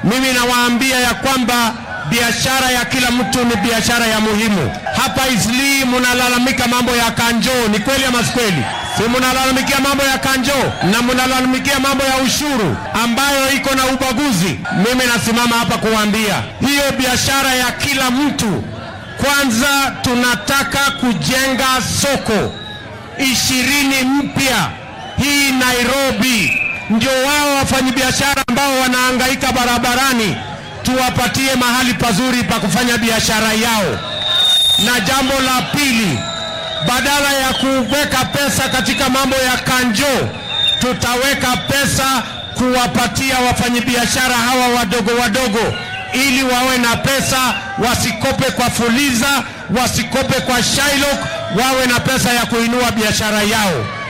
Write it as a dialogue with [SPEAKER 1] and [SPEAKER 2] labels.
[SPEAKER 1] Mimi nawaambia ya kwamba biashara ya kila mtu ni biashara ya muhimu. Hapa Isli munalalamika mambo ya kanjo, ni kweli ama si kweli? Si munalalamikia mambo ya kanjo na munalalamikia mambo ya ushuru ambayo iko na ubaguzi. Mimi nasimama hapa kuwaambia hiyo biashara ya kila mtu. Kwanza tunataka kujenga soko ishirini mpya hii Nairobi, ndio wao wafanyabiashara ambao wanahangaika barabarani tuwapatie mahali pazuri pa kufanya biashara yao. Na jambo la pili, badala ya kuweka pesa katika mambo ya kanjo, tutaweka pesa kuwapatia wafanyabiashara hawa wadogo wadogo, ili wawe na pesa, wasikope kwa Fuliza, wasikope kwa Shylock, wawe na pesa ya kuinua biashara yao.